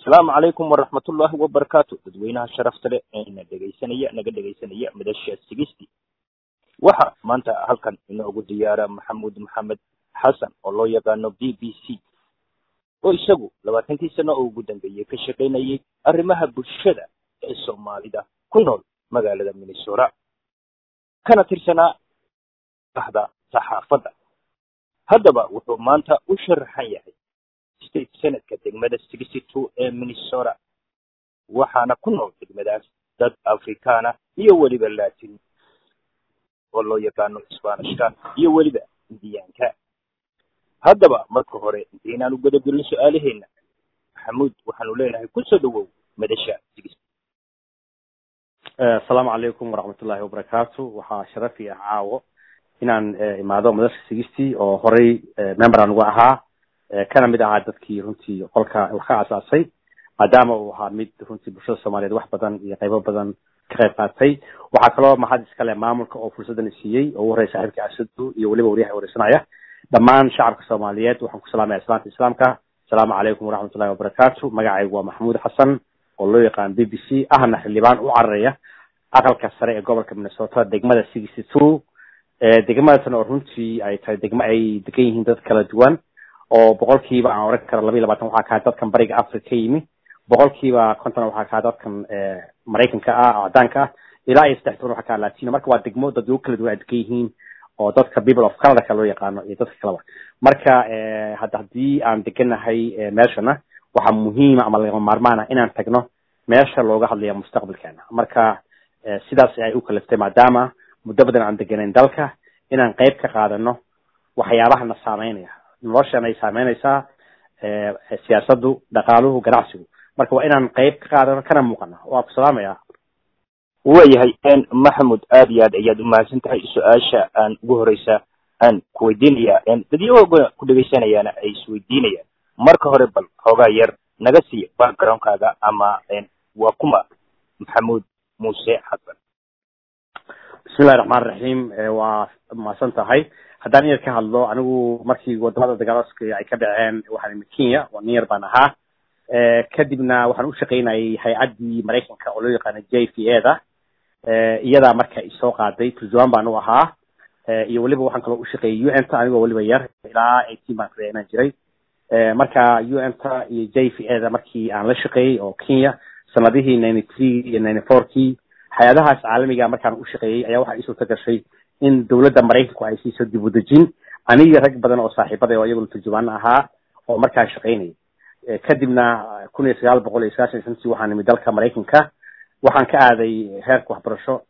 asalaamu calaykum waraxmatullaahi wabarakaatu dadweynaha sharafta leh ee na dhegaysanaya naga dhegaysanaya madasha sigisti waxa maanta halkan inoogu diyaara maxamuud maxamed xasan oo loo yaqaano b b c oo isagu labaatankii sano oo ugu dambeeyey ka shaqaynayay arrimaha bulshada ee soomaalida ku nool magaalada minnesota kana tirsanaa ahda saxaafadda haddaba wuxuu maanta u sharaxan yahay state senadka degmada sixty two ee minnesota waxaana ku nool degmadaas dad afrikaana iyo weliba latin oo loo yaqaano sbanishka iyo weliba indiyaanka haddaba marka hore intaynaan u gadagelin su-aalaheena maxamuud waxaanu leenahay kusoo dhawow madasha sixty asalaamu calaykum waraxmatullaahi wabarakaatu waxaa sharafi ah caawo inaan imaado madasha sixty oo horey member aan uga ahaa kana mid ahaa dadkii runtii qolka wax ka asaasay maadaama uu ahaa mid runtii bulshada soomaaliyeed wax badan iyo qaybo badan ka qayb qaatay waxaa kaloo mahad iskale maamulka oo fursadan siiyey oo ugu horreya saaxiibkii asadu iyo weliba wariyaha wareysanaya dhammaan shacabka soomaaliyeed waxaan ku salaamaya islaanta islaamka asalaamu calaykum waraxmatullahi wabarakaatu magacaygu waa maxamuud xasan oo loo yaqaan b b c ahna xildhibaan u cararaya aqalka sare ee gobolka minnesota degmada sixty two degmadaasna oo runtii ay tahay degmo ay degan yihiin dad kala duwan oo boqolkiiba aan oran karo laba iyo labatan waxaa kaa dadkan bariga africa ka yimi boqolkiiba konton waxaa kaa dadkan maraykanka ah oo cadaanka ah ilaa iyo saddex toban waxaa kaa latino marka waa degmo dad ugu kala duwan ay degan yihiin oo dadka people of canada loo yaqaano iyo dadka kaleba marka hadda haddii aan deganahay meeshana waxaa muhiima ama lagama maarmaan ah inaan tagno meesha looga hadlaya mustaqbalkeena marka sidaas ay u kaliftay maadaama muddo badan aan deganayn dalka inaan qayb ka qaadano waxyaabaha na saameynaya noloshan ay saameynaysaa siyaasaddu dhaqaaluhu ganacsigu marka waa inaan qayb ka qaadano kana muuqano waa ku salaamaya waayahay maxamud aad iyo aad ayaad umahadsan tahay su-aasha aan ugu horeysa aan ku weydiinaya dadyahoga ku dhegaysanayaana ay isweydiinayaan marka hore bal xoogaa yar naga siiya backgroundkaaga ama waa kuma maxamuud muuse xasan bismillahi raxmaan raxiim waa mahadsan tahay haddaan in yar ka hadlo anigu markii wadamada dagaalooska ay ka dhaceen waxaan imi kenya oo nin yar baan ahaa kadibna waxaan u shaqaynayay hay-addii maraykanka oo loo yaqaana j v a da iyadaa marka isoo qaaday turjumaan baan u ahaa iyo weliba waxaan kaloo ushaqeeyay u n ta anigoo weliba yar ilaa eighteen baan kale inaan jiray marka u n ta iyo j v a da markii aan la shaqeeyey oo kenya sanadihii ninety three iyo ninety four kii hay-adahaas caalamiga markaan u shaqeeyey ayaa waxaa iisuurta gashay in dawladda maraykanku ay siiso dib u dejin aniga rag badan oo saaxiibada oo iyaguna turjumaan ahaa oo markaa shaqaynayay kadibna kun iyo sagaal boqol iyo sagaashan shantii waxaan nimid dalka maraykanka waxaan ka aaday heerka waxbarasho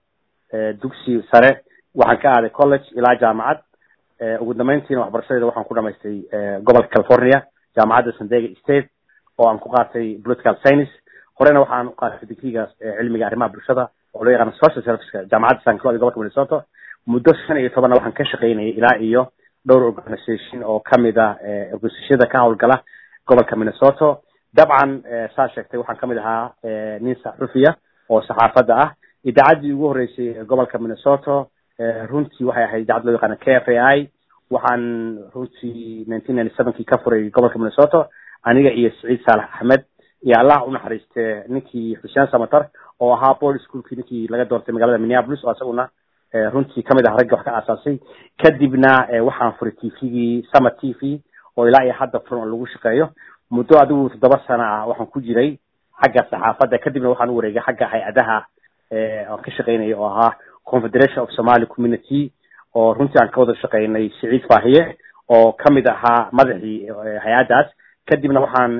dugsi sare waxaan ka aaday college ilaa jaamacad ugu dambeyntiina waxbarashadeeda waxaan ku dhamaystay gobolka california jaamacadda san diego state oo aan ku qaatay political science horena waxaan u qaatay digrigaas cilmiga arrimaha bulshada oo loo yaqaano social serviceka jaamacadda san claude gobolka minnesota muddo shan iyo tobanna waxaan ka shaqaynayay ilaa iyo dhowr organisation oo kamid ah organisationada ka howlgala gobolka minnesota dabcan saa sheegtay waxaan kamid ahaa nin saxufiya oo saxaafadda ah idaacaddii ugu horreysay ee gobolka minnesota runtii waxay ahayd idaacad loo yaqaana k f a i waxaan runtii nineteen ninety sevenkii ka furay gobolka minnesota aniga iyo saciid saalax axmed iyo allah unaxariiste ninkii xuseen samatar oo ahaa board schoolkii ninkii laga doortay magaalada minneapolis oo isaguna runtii kamid ah raggi wax ka aasaasay kadibna waxaan furay t v-gii summer t v oo ilaa iyo hadda furan oo lagu shaqeeyo muddo adigu toddoba sana ah waxaan ku jiray xagga saxaafadda kadibna waxaan u wareegay xagga hay-adaha aan ka shaqeynaya oo ahaa confederation of somali community oo runtii aan ka wada shaqeynay siciid faahiye oo kamid ahaa madaxii hay-addaas kadibna waxaan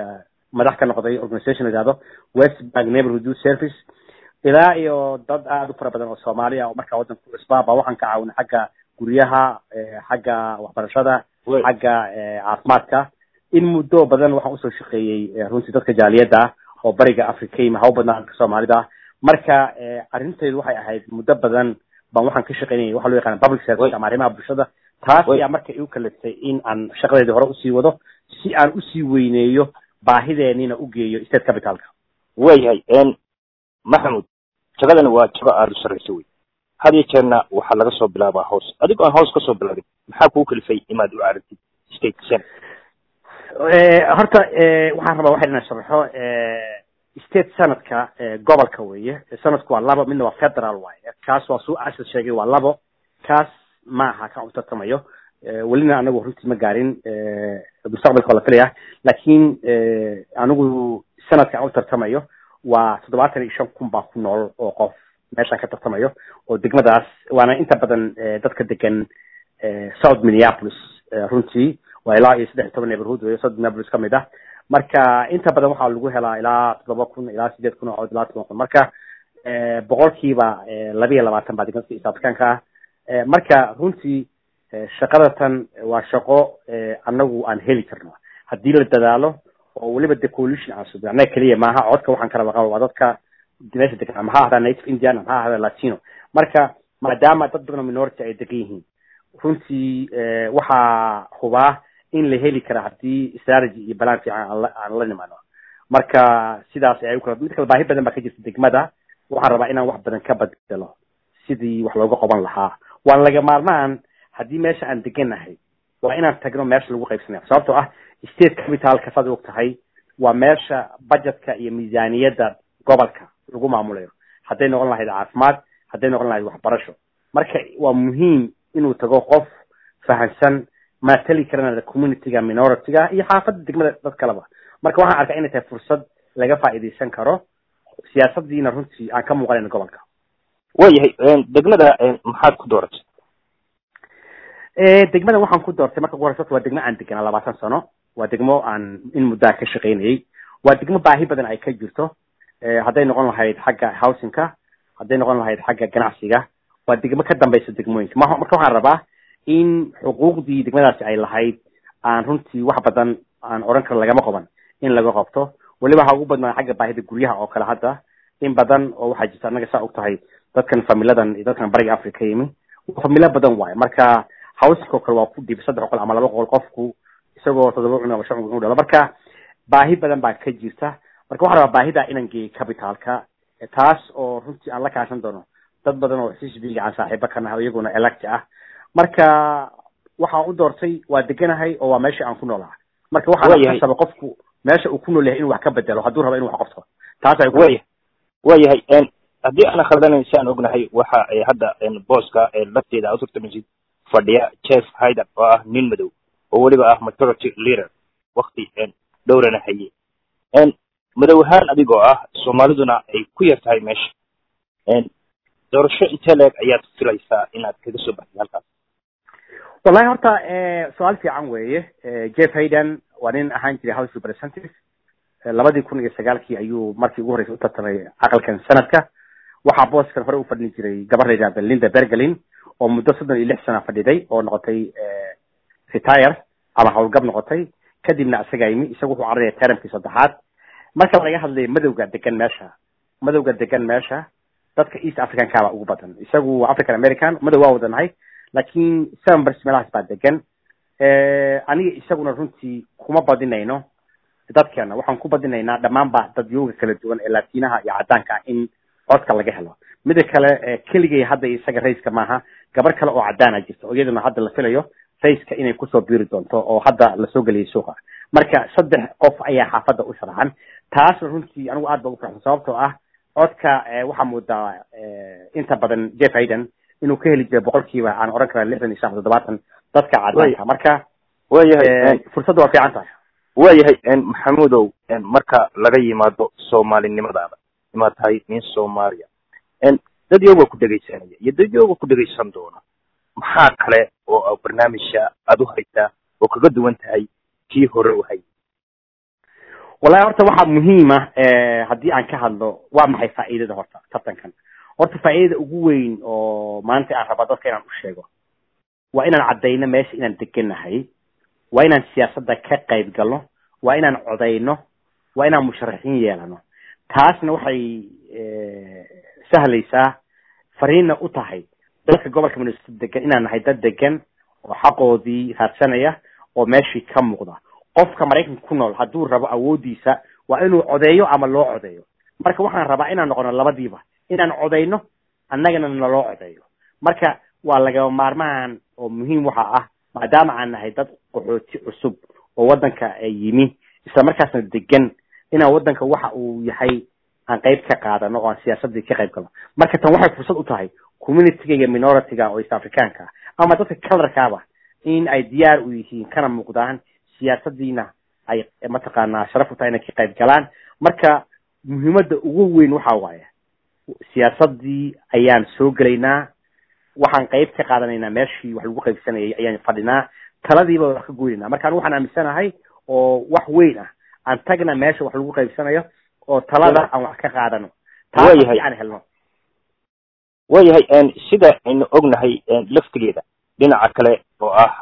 madax ka noqday organisation la yihahdo west bank neighborhood youth service ilaa iyo dad aada u fara badan oo soomaali ah oo markaa waddanka ku cusbaa baa waxaan ka caawinay xagga guryaha xagga waxbarashada xagga caafimaadka in muddo badan waxaan usoo shaqeeyey runtii dadka jaaliyadda ah oo bariga africa yimi haw badnaa dadka soomaalida ah marka arrintaydu waxay ahayd muddo badan baan waxaan ka shaqeynayay waxa loo yaqaana public service ama arrimaha bulshada taas ayaa marka igu kaliftay in aan shaqadeedii hore usii wado si aan usii weyneeyo baahideenina u geeyo state capitalka waayahay maxamud shaqadani waa shaqo aada u sarreysa wey had iyo jeerna waxaa laga soo bilaabaa hoos adigoo aan hoos kasoo bilaabin maxaa kuu kalifay imaad u aragtid state senate horta waxaan rabaa waxay inaan sharaxo state sanadka gobolka weeye sanadku waa labo midna waa federal waaye kaas waa suu asad sheegay waa labo kaas ma aha kan u tartamayo welina anagu runtii ma gaarin mustaqbalka waa la filaya laakiin anigu sanadka aan u tartamayo waa toddobaatan iyo shan kun baa ku nool oo qof meeshaan ka tartamayo oo degmadaas waana inta badan dadka degan south minneapolis runtii waa ilaa iyo saddex iyo toban neighborhood weyo south minneapolis kamid ah marka inta badan waxaa lagu helaa ilaa toddoba kun ilaa sideed kun oo ilaa toban kun marka boqolkiiba laba iyo labaatan baa degmada east africanka ah marka runtii shaqada tan waa shaqo anagu aan heli karno haddii la dadaalo oo weliba de coalition aan subin annaga keliya maaha codka waxaan kala waqaba waa dadka meesha degan ama ha ahdaa native indian ama ha ahdaa latino marka maadaama dad badan oo minority ay degan yihiin runtii waxaa hubaa in la heli kara haddii strategy iyo balan fiican aan la aan la nimano marka sidaas ay ukala mid kale baahi badan baa ka jirta degmada waxaan rabaa inaan wax badan ka badelo sidii wax looga qaban lahaa waan laga maarmaan haddii meesha aan deganahay waa inaan tagno meesha lagu qaybsanaya sababtoo ah state capitalka saad og tahay waa meesha budgetka iyo miisaaniyadda gobolka lagu maamulayo hadday noqon lahayd caafimaad hadday noqon lahayd waxbarasho marka waa muhiim inuu tago qof fahansan matali karana communityga minorityga iyo xaafadda degmada dad kaleba marka waxaan arkaa inay tahay fursad laga faa'iidaysan karo siyaasadiina runtii aan ka muuqanayna gobolka waayahay degmada maxaad ku dooratay degmada waxaan ku doortay marka ugu horeysa waa degmo aan deganaa labaatan sano waa degmo aan in muddaa ka shaqaynayay waa degmo baahi badan ay ka jirto hadday noqon lahayd xagga housingka hadday noqon lahayd xagga ganacsiga waa degmo ka dambaysa degmooyinka ma marka waxaan rabaa in xuquuqdii degmadaasi ay lahayd aan runtii wax badan aan odhan karo lagama qaban in laga qabto weliba ha ugu badnaa xagga baahida guryaha oo kale hadda in badan oo waxaa jirta annaga saa og tahay dadkan familadan iyo dadkan bariga africa yimi familo badan waayo marka hawsingoo kale waa ku dhib saddex boqol ama laba boqol qofku isagoo toddoba cun ama shan cun u dhalo marka baahi badan baa ka jirta marka waxaan rabaa baahida inaan geeyo capitalka taas oo runtii aan la kaashan doono dad badan oo xisbiga aan saaxiibo ka nahay iyaguna elect ah marka waxaan u doortay waa deganahay oo waa meesha aan ku noolaha marka waxaan kasaba qofku meesha uu ku nool yahay inuu wax ka bedelo hadduu rabo inuu wax qabto taas ay waya waayahay haddii aana khaldanayn si aan ognahay waxa hadda booska lafteeda aad utartamaysid fadhiya jeff hyder oo ah nin madow oo weliba ah majority leader wakti dhowrana haye madow ahaan adigoo ah soomaaliduna ay ku yar tahay meesha doorasho intee leeg ayaad filaysaa inaad kaga soo baxday halkaas wallahi horta su-aal fiican weeye jeff hayden waa nin ahaan jiray house representative labadii kun iyo sagaalkii ayuu markii ugu horreysay u tartamay aqalkan sanadka waxaa booskan hore u fadhin jiray gabar la yidhahda linda bergelin oo muddo soddon iyo lix sana fadhiday oo noqotay retire ama howlgab noqotay kadibna isagaa yimi isagu wuxuu cararaya termkii saddexaad marka laga hadlayo madowga degan meesha madowga degan meesha dadka east africanka baa ugu badan isagu waa african american madow waa wadanahay laakiin seven bers meelahaas baa degan aniga isaguna runtii kuma badinayno dadkeena waxaan ku badinaynaa dhammaanba dadyooga kala duwan ee laatiinaha iyo caddaanka in codka laga helo mida kale keligay hadda isaga raiska maaha gabar kale oo caddaana jirta oo iyaduna hadda la filayo raiska inay kusoo biiri doonto oo hadda lasoo geliyay suuqa marka saddex qof ayaa xaafadda u sharaxan taasna runtii anigu aad ba ugu farxsan sababtoo ah codka waxaa moodaa inta badan jeff hayden inuu ka heli jiray boqolkiiba aan odhan kara lixdan iyo shan toddobaatan dadka caddaanka marka waayahay fursadda waa fiican tahay waayahay maxamudow marka laga yimaado soomaalinimadaada imaad tahay nin soomaaliya dad yooga ku dhegaysanaya iyo dad yooga ku dhegaysan doona maxaa kale oo barnaamijka aad u haysaa oo kaga duwan tahay kii hore u hay wallahi horta waxaa muhiima haddii aan ka hadlo waa maxay faa'iidada horta tartankan horta faa'iidada ugu weyn oo maanta aan rabaa dadka inaan u sheego waa inaan caddayno meesha inaan deganahay waa inaan siyaasadda ka qayb galno waa inaan codayno waa inaan musharaxiin yeelano taasna waxay sahlaysaa fariinna u tahay dadka gobolka minnesota degan inaan nahay dad degan oo xaqoodii raadsanaya oo meeshii ka muuqda qofka maraykanka ku nool hadduu rabo awooddiisa waa inuu codeeyo ama loo codeeyo marka waxaan rabaa inaan noqono labadiiba inaan codayno annagana naloo codeeyo marka waa lagama maarmaan oo muhiim waxa ah maadaama aan nahay dad qaxooti cusub oo waddanka yimi isla markaasna degan inaan waddanka waxa uu yahay aan qayb ka qaadano oo aan siyaasadii ka qayb galno marka tan waxay fursad u tahay communityga iyo minority-ga oo east africaanka ah ama dadka colorkaaba in ay diyaar u yihiin kana muuqdaan siyaasadiina ay mataqaanaa sharaf u tahay inay ka qayb galaan marka muhiimadda ugu weyn waxa waaye siyaasadii ayaan soo gelaynaa waxaan qayb ka qaadanaynaa meeshii wax lagu qaybsanayay ayaan fadhinaa taladiiba wax ka goynayna marka anigu waxaan aaminsanahay oo wax weyn ah aan tagna meesha wax lagu qaybsanayo oo talada aan wax ka qaadano waayahay aan helno waayahay sida aynu ognahay laftigeeda dhinaca kale oo ah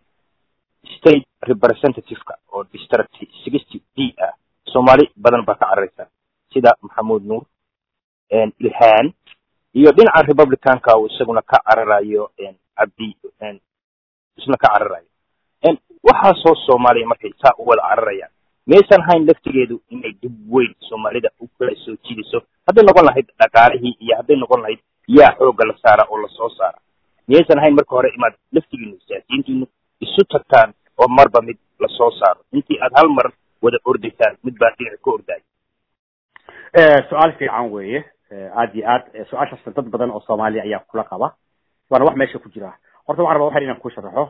state representative-ka oo district sixty d ah soomaali badan baa ka cararaysa sida maxamuud nuur ilhaan iyo dhinaca republicanka uu isaguna ka cararayo cabdi isna ka cararayo waxaasoo soomaaliya markay saa u wada cararayaan maysan hayn laftigeedu inay dib weyn soomaalida u kala soo jiidayso hadday noqon lahayd dhaqaalihii iyo hadday noqon lahayd yaa xoogga la saara oo lasoo saara miyaysan hayn marka hore imaad laftigiinu siyaasiyiintiinu isu tagtaan oo marba mid lasoo saaro intii aad hal mar wada ordaysaan mid baa dhinac ka ordaayo su-aal fiican weeye aad iyo aad su-aashaasna dad badan oo soomaaliya ayaa kula qaba waana wax meesha ku jira horta waxaan rabaa waxan inaan ku sharaxo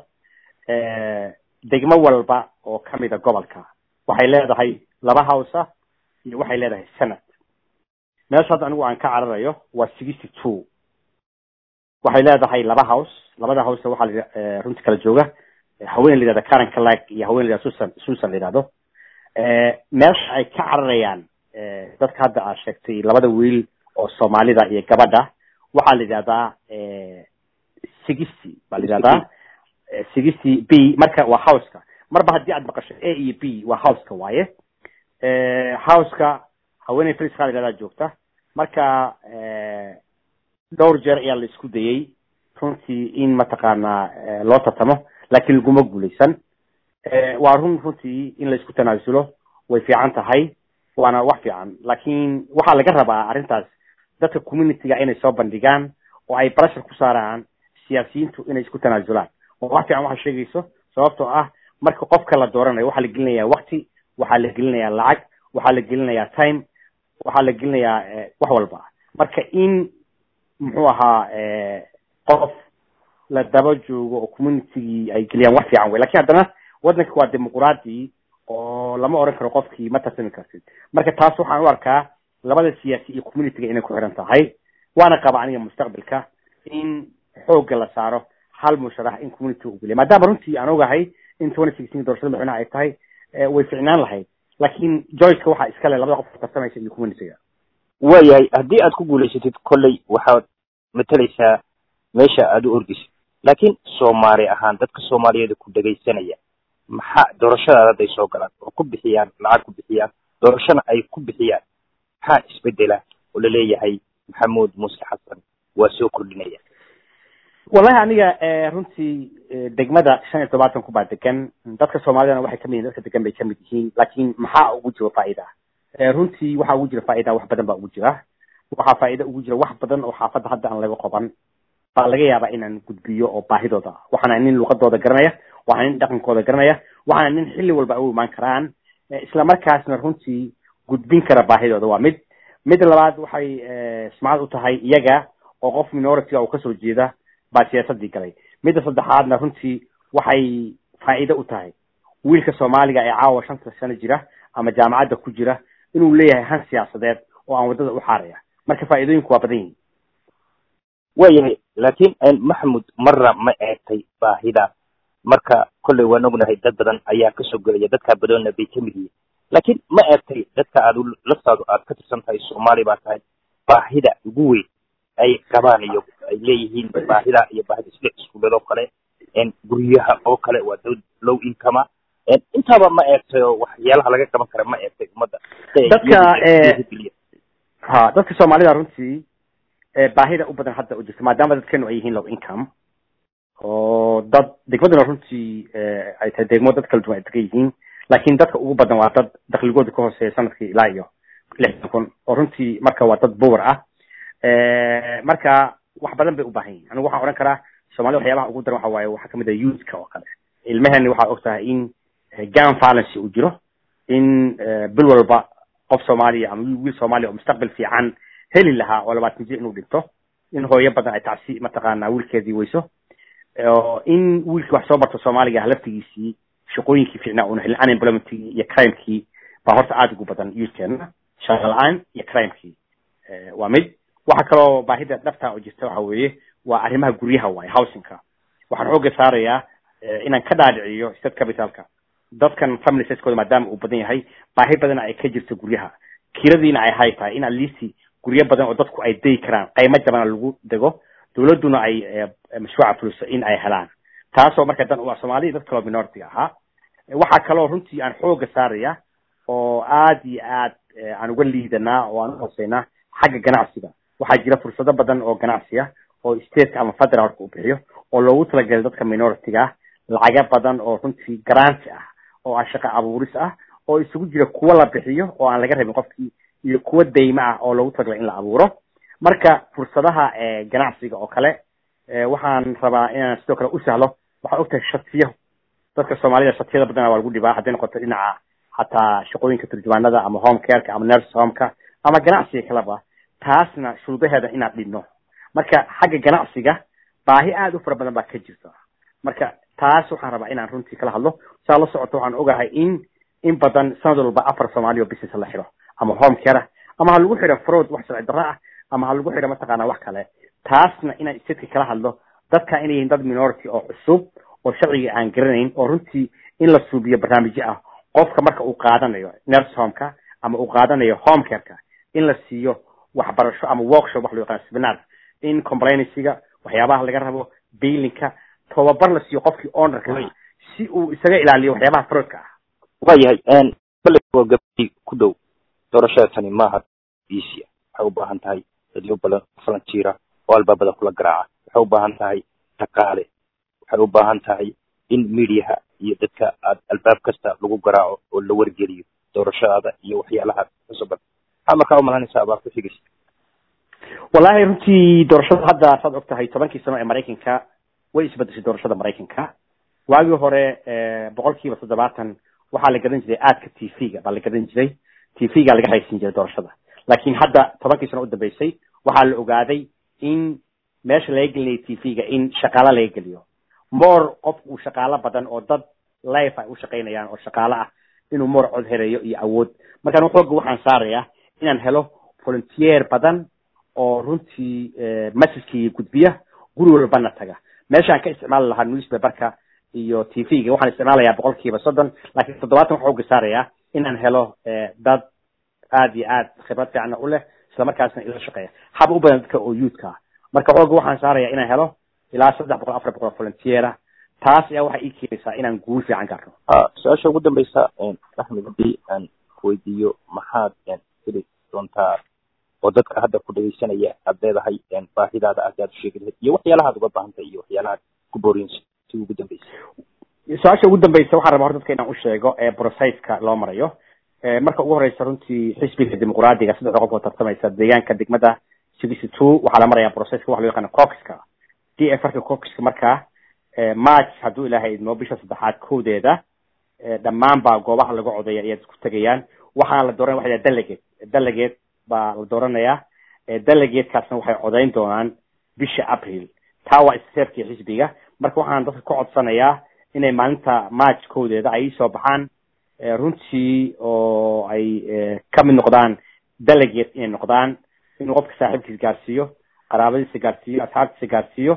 degmo walba oo kamida gobolka waxay leedahay laba house ah iyo waxay leedahay senate meesha hadda anigu aan ka cararayo waa sixty two waxay leedahay laba house labada house waxaa la runtii kala jooga haween la yihahda karen calag iyo haween la yihahda susan susan la yihahdo meesha ay ka cararayaan dadka hadda aad sheegtay labada wiil oo soomaalida iyo gabadha waxaa la yidhahdaa sixty baa la yidhahdaa sixty b marka waa houseka marba haddii aad maqasho a iyo b waa houseka waaye houseka haweeney friska la yihahdaa joogta marka dhowr jeer ayaa la isku dayey runtii in mataqaanaa loo tartamo laakiin laguma guuleysan waa run runtii in la isku tanaasulo way fiican tahay waana wax fiican laakiin waxaa laga rabaa arrintaas dadka communityga inay soo bandhigaan oo ay pressure ku saaraan siyaasiyiintu inay isku tanaasulaan oo wax fiican waxaa sheegayso sababtoo ah marka qofka la dooranayo waxaa la gelinayaa wakti waxaa la gelinayaa lacag waxaa la gelinayaa time waxaa la gelinayaa wax walba marka in muxuu ahaa qof la daba joogo oo communitygii ay geliyaan wax fiican wey lakin haddana waddanka waa dimuquraadi oo lama oran karo qofkii ma tartami kartid marka taas waxaan u arkaa labada siyaasi iyo communityga inay ku xiran tahay waana qaba aniga mustaqbalka in xoogga la saaro hal musharax in community u geliya maadaama runtii aan ogahay in twenty sixteen doorashada madaxweynaha ay tahay way ficnaan lahayd laakiin joyceka waxaa iskale labada qof tartamaysa iyo communityga waayahay haddii aad ku guulaysatid kolley waxaad matalaysaa meesha aada u ordaysid laakiin soomaali ahaan dadka soomaaliyeed ku dhegaysanaya maxaa doorashadaada hadday soo galaan oo ku bixiyaan lacag ku bixiyaan doorashona ay ku bixiyaan maxaa isbedela oo laleeyahay maxamuud muuse xasan waa soo kordhinaya wallahi aniga runtii degmada shan iyo todobaatan ku baa degan dadka soomaalidana waxay kamid yihin dadka degan bay kamid yihiin laakiin maxaa ugu jiro faa'iida runtii waxaa ugu jira faa'iida wax badan baa ugu jira waxaa faa'iida ugu jira wax badan oo xaafadda hadda aan laga qoban baa laga yaabaa inaan gudbiyo oo baahidooda waxaana nin luqadooda garanaya waxaana nin dhaqankooda garanaya waxaana nin xilli walba u imaan karaan isla markaasna runtii gudbin kara baahidooda waa mid mid labaad waxay sumcad u tahay iyaga oo qof minority uu kasoo jeeda baa siyaasadii galay midda saddexaadna runtii waxay faa'iido u tahay wiilka soomaaliga ee caawa shanta sano jira ama jaamacadda ku jira inuu leeyahay han siyaasadeed oo aan waddada u xaaraya marka faa'iidooyinku waa badan yihin waayahay laakiin maxmud marna ma eegtay baahida marka kolley waan ognahay dad badan ayaa kasoo gelaya dadkaa badoonna bay kamid yihiin laakiin ma eegtay dadka aad laftaadu aad ka tirsan tahay soomaali baa tahay baahida ugu weyn ay qabaan iyo ay leeyihiin baahida iyo baahida isle iskuuladoo kale guryaha oo kale waa dad low income intaaba ma eegtay oo waxyaalaha laga qaban kara ma eegtay ummadda dadka ha dadka soomaalida runtii baahida u badan hadda u jirta maadaama dadkeenu ay yihiin low income oo dad degmaduna runtii ay tahay degmo dad kala duwan ay degan yihiin laakiin dadka ugu badan waa dad dakligooda ka hooseeya sanadkii ilaa iyo lixdan kun oo runtii marka waa dad bower ah marka wax badan bay u baahan yihin anigu waxaan odhan karaa soomaalida waxyaabaha ugu daran waxa waaye waxaa kamid ah youthka oo kale ilmahani waxaa og tahay in gan violence uu jiro in bil walba qof soomaaliya ama wiil soomaaliya oo mustaqbal fiican heli lahaa oo labaatan jir inuu dhinto in hooyo badan ay tacsi mataqaanaa wiilkeedii weyso in wiilkii wax soo barto soomaaliga laftigiisii shaqooyinkii fiicnaa una helin unemploymentkii iyo crimekii baa horta aada ugu badan youthkeena shaqa la-aan iyo crimekii waa mid waxa kaloo baahida dhabta oo jirta waxa weeye waa arrimaha guryaha waaye housingka waxaan xooga saarayaa inaan ka dhaadhiciyo state capitalka dadkan family siskooda maadaama uu badan yahay baahi badana ay ka jirto guryaha kiradiina ay hay tahay in atleast guryo badan oo dadku ay degi karaan qaymo jabana lagu dego dawladduna ay mashruuca fuliso in ay helaan taasoo marka dan waa soomaaliya dad kaloo minority ahaa waxaa kaloo runtii aan xooga saaraya oo aad iyo aad aan uga liidanaa oo aan uhooseynaa xagga ganacsiga waxaa jira fursado badan oo ganacsiya oo stateka ama federaalka u bixiyo oo loogu talagalay dadka minority-ga ah lacaga badan oo runtii garanti ah oo ah shaqa abuuris ah oo isugu jira kuwa la bixiyo oo aan laga rabin qofkii iyo kuwa daymo ah oo loogu talagalay in la abuuro marka fursadaha ganacsiga oo kale waxaan rabaa inaan sidoo kale u sahlo waxaa ogtahay shatiyo dadka soomaalida shatiyada badana waa lagu dhibaa hadday noqoto dhinaca hataa shaqooyinka turjumaanada ama home careka ama nurse homeka ama ganacsiga kaleba taasna shuruudaheeda inaan dhidno marka xagga ganacsiga baahi aada u fara badan baa ka jirta marka taas waxaan rabaa inaan runtii kala hadlo saa la socoto waxaan ogahay in in badan sanad walba afar soomaaliya oo business la xiro ama home care ama ha lagu xidho fraud wax sharci darro ah ama ha lagu xidho mataqaanaa wax kale taasna inaan statka kala hadlo dadka inay yihiin dad minority oo cusub oo sharciga aan garanayn oo runtii in la suubiyo barnaamijyo ah qofka marka uu qaadanayo nurse homeka ama uu qaadanayo home careka in la siiyo waxbarasho ama workshop wax loo yaqaan seminar in complainancyga waxyaabaha laga rabo bailinka tababar la siiyo qofkii ownerka si uu isaga ilaaliyo waxyaabaha fraudka ah waayahay bale waa gabadhii ku dhow doorashada tani maaha easy waxay u baahan tahay dadyo badan falantiira oo albaabada kula garaaca waxay u baahan tahay dhaqaale waxay u baahan tahay in mediaha iyo dadka aad albaab kasta lagu garaaco oo la wargeliyo doorashadaada iyo waxyaalaha cusuban maxaa markaa umalanaysaa abaa ku xigaysa wallahi runtii doorashada hadda saad og tahay tobankii sano ee maraykanka way isbedeshay doorashada maraykanka waagii hore boqol kiiba toddobaatan waxaa la gadan jiray aadka t v-ga baa la gadan jiray t v-ga laga haysin jiray doorashada laakiin hadda tobankii sano udambeysay waxaa la ogaaday in meesha laga gelinaya t v-ga in shaqaalo laga geliyo more qof uu shaqaalo badan oo dad life ay u shaqaynayaan oo shaqaalo ah inuu more cod helayo iyo awood markaan xooga waxaan saarayaa inaan helo volunteer badan oo runtii messagekii gudbiya guri walbana taga meeshaan ka isticmaali lahaa newspaperka iyo t v-ga waxaan isticmaalayaa boqol kiiba soddon laakiin toddobaatan waxaa xooga saarayaa inaan helo dad aad iyo aad khibrad fiicana u leh islamarkaasna ila shaqeeya haba u badan dadka oo youthka ah marka xooga waxaan saarayaa inaan helo ilaa saddex boqol afar boqol volunteera taas ayaa waxay ii keenaysaa inaan guul fiican garno su-aasha ugu dambeysa axmed hadii aan weydiiyo maxaad heli doontaa oo dadka hadda ku dhegeysanaya aad leedahay baahidaada aad aad u sheegi lahayd iyo waxyaalahaad uga baahantahay iyo waxyaalahaad ku booriyinsa si ugu dambeysa su-aasha ugu dambeysa waxaan rabaa hor dadka inaan u sheego ee processka loo marayo marka ugu horeysa runtii xisbiga dimuqraadiga saddexda qof oo tartamaysa deegaanka degmada sixty two waxaa la marayaa processka waxa loo yaqaana coxka d f rka coxka markaa march hadduu ilaahay idmo bisha saddexaad kowdeeda dhammaan baa goobaha laga codaya ayaad isku tegayaan waxaana la dooranaya waxa delegate delegate baa la dooranayaa delegatekaasna waxay codayn doonaan bisha april taa waa isteerkii xisbiga marka waxaan dadka ka codsanayaa inay maalinta march kowdeeda ay soo baxaan runtii oo ay ka mid noqdaan delegate inay noqdaan inuu qofka saaxiibkiisa gaarsiiyo qaraabadiisa gaarsiiyo asxaabtiisa gaarsiiyo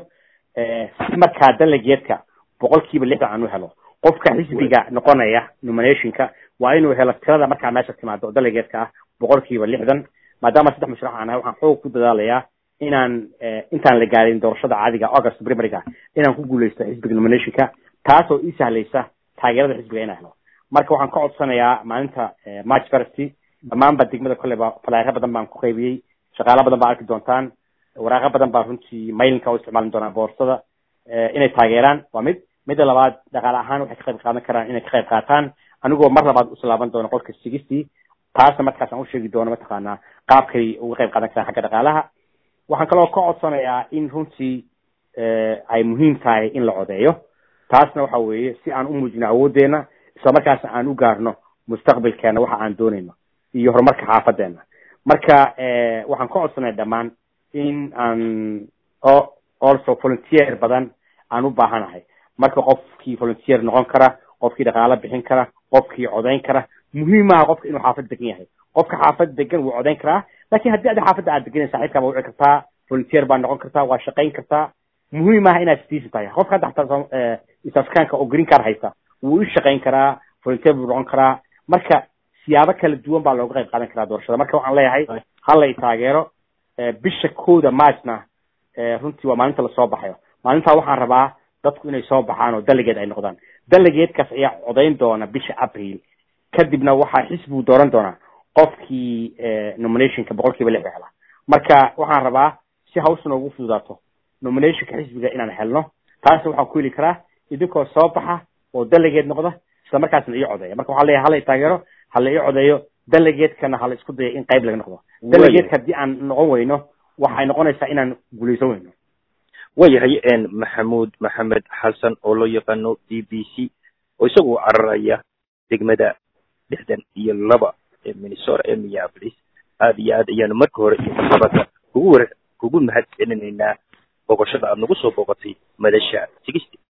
si markaa delegateka boqol kiiba lixdan aan u helo qofka xisbiga noqonaya nominationka waa inuu helo tirada markaa meesha timaado delegateka ah boqol kiiba lixdan maadaama saddex mashruuc aan ahay waxaan xoog ku dadaalayaa inaan intaan la gaarin doorashada caadiga august primaryga inaan ku guuleysto xisbiga nominationka taasoo ii sahlaysa taageerada xisbiga inaan helo marka waxaan ka codsanayaa maalinta march first dhammaanba degmada kolleyba falaayro badan baan ku qaybiyey shaqaalo badan baa arki doontaan waraaqo badan baa runtii mailinka u isticmaali doonaa boorsada inay taageeraan waa mid midda labaad dhaqaale ahaan waxay ka qayb qaadan karaan inay ka qayb qaataan anigoo mar labaad usoo laaban doono qolka sigistii taasna markaas aan usheegi doono mataqaanaa qaabkay uga qayb qaadan karaan xagga dhaqaalaha waxaan kaloo ka codsanayaa in runtii ay muhiim tahay in la codeeyo taasna waxa weeye si aan u muujino awoodeena isla markaasna aan u gaarno mustaqbalkeena waxa aan doonayno iyo horumarka xaafadeena marka waxaan ka codsanay dhammaan in aan also volunteer badan aan u baahanahay marka qofkii volunteer noqon kara qofkii dhaqaalo bixin kara qofkii codayn kara muhiim maaha qofka inuu xaafad degan yahay qofka xaafad degan wuu codayn karaa lakin haddii adi xaafadda aad deganan saaxiibkaa baa wici kartaa volunteer baa noqon kartaa waa shaqayn kartaa muhiim maaha inaad citizen tahay qofka hadda xataa east africanka oo green card haysta wuu u shaqayn karaa volunteer buu noqon karaa marka siyaabo kala duwan baa looga qayb qaadan karaa doorashada marka waxaan leeyahay hala i taageero bisha kooda marchna runtii waa maalinta lasoo baxayo maalintaa waxaan rabaa dadku inay soo baxaan oo delegeed ay noqdaan delegeedkaas ayaa codayn doona bisha april kadibna waxaa xisbigu dooran doonaa qofkii nominationka boqol kiiba lix hela marka waxaan rabaa si hawsha noogu fududaato nominationka xisbiga inaan helno taasna waxaan ku heli karaa idinkoo soo baxa oo delegeed noqda isla markaasna ii codeeya marka waxaan leeyahay hala i taageero hala ii codeeyo delegeedkana hala isku daya in qayb laga noqdo delegeedka haddii aan noqon weyno waxay noqonaysaa inaan guulaysan weyno waayahay maxamuud maxamed xasan oo loo yaqaano b b c oo isagu cararaya degmada lixdan iyo laba ee minnesota ee minneapolis aad iyo aad ayaanu marka hore iyo marlabada kugu war kugu mahad celinaynaa booqashada aad nagu soo booqatay madasha sigisti